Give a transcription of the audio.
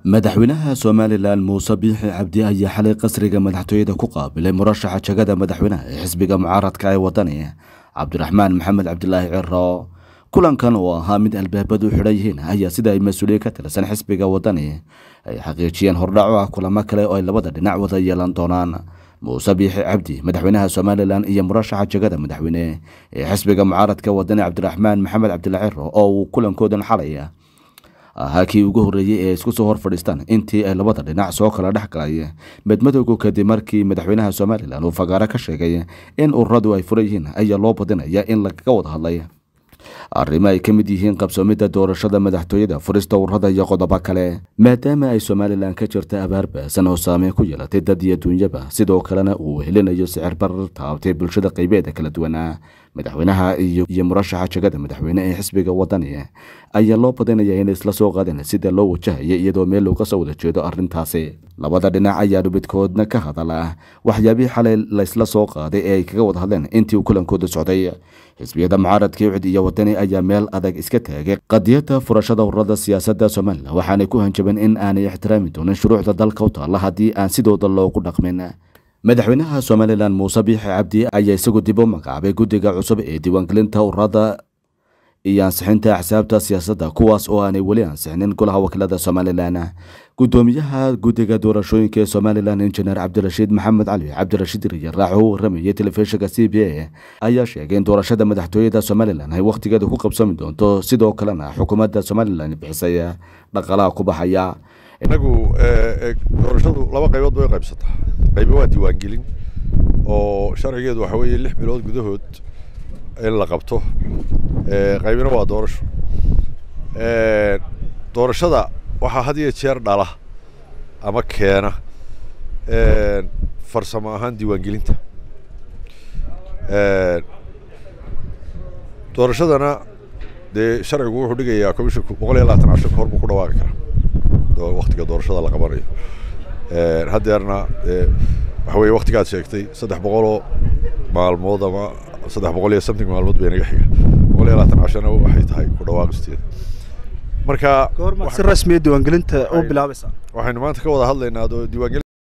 madaxweynaha somalilan muuse biixi cabdi ayaa xalay qasriga madaxtooyada ku qaabilay murashaxa jagada madaxweynaha ee xisbiga mucaaradka ee wadani cabdiraxmaan maxamed cabdilaahi ciro kulankan oo ahaa mid albaabadu u xidhan yihiin ayaa sida ay mas-uuliye ka tirsan xisbiga wadani ay xaqiijiyeen hordhaco ah kulamo kale oo ay labada dhinac wada yeelan doonaan muuse biixi cabdi madaxweynaha somalilan iyo murashaxa jagada madaxweyne ee xisbiga mucaaradka wadani cabdiraxmaan maxamed cabdilaahi ciro oo uu kulankoodan xalay ahaa kii ugu horreeyey ee isku soo hor fadhiistaan intii ay labada dhinac soo kala dhex galay medmadowgu kadib markii madaxweynaha somalilan uu fagaaro ka sheegay in ururadu ay furan yihiin ayaa loo badinaya in lagaga wada hadlay arrimo ay ka mid yihiin qabsoomidda doorashada madaxtooyada furista ururada iyo qodobo kale maadaama ay somalilan ka jirta abaar baasan oo saameyn ku yeelatay dad iyo duunyaba sidoo kalena uu helinayo sicir barar taabtay bulshada qaybeeda kala duwana madaxweynaha iyo murashaxa jagada madaxweyne ee xisbiga wadani ayaa loo badinaya inay isla soo qaadeen sida loo wajahaya iyadoo meel looga soo wada jeedo arrintaasi labada dhinac ayaa dhubidkoodna ka hadala waxyaabihii xalay laysla soo qaaday ee ay kaga wada hadleen intii uu kulankooda socday xisbiyada mucaaradka ucid iyo wadani ayaa meel adag iska taagay qadiyadda furashada ururada siyaasadda somalilan waxaanay ku hanjabeen in aanay ixtiraami doonin shuruucda dalka u taalla haddii aan sidooda loogu dhaqmin madaxweynaha somalilan muuse biixi cabdi ayaa isagu dib u magacaabay guddiga cusub ee diiwaangelinta ururada iyo ansixinta axsaabta siyaasadda kuwaas oo aanay weli ansixinin golaha wakiilada somalilan gudoomiyaha guddiga doorashooyinka ee somalilan injineer cabdirashiid maxamed cali cabdirashiid riyaraax oo u waramayay telefishinka c b a ayaa sheegay in doorashada madaxtooyada somalilan ay wakhtigeeda ku qabsami doonto sidoo kalena xukuumadda somalilan bixisay dhaqalaha ku baxaya inagu doorashadu laba qaybood bay qaybsataa qaybo waa diiwaangelin oo sharcigeedu waxa weeye lix bilood gudahood in la qabto qaybina waa doorasho doorashada waxaa had iyo jeer dhala ama keena farsamo ahaan diiwaangelinta doorashadana dee sharcigu wuxuu dhigayaa commissionku boqol iyo labaatan casho kahor buu ku dhawaaqi karaa waktiga doorashada la qabanayo haddeerna waxa weye waktigaad sheegtay saddex boqoloo maalmood ama saddex boqol iyo something maalmood bay naga xiga boqol iyo labaatan cashona waxay tahay ku dhawaaqisteeda marka si rasmiya diiwaangelinta u bilaabaysaa waxaynu maanta ka wada hadlaynaa diiwaangelin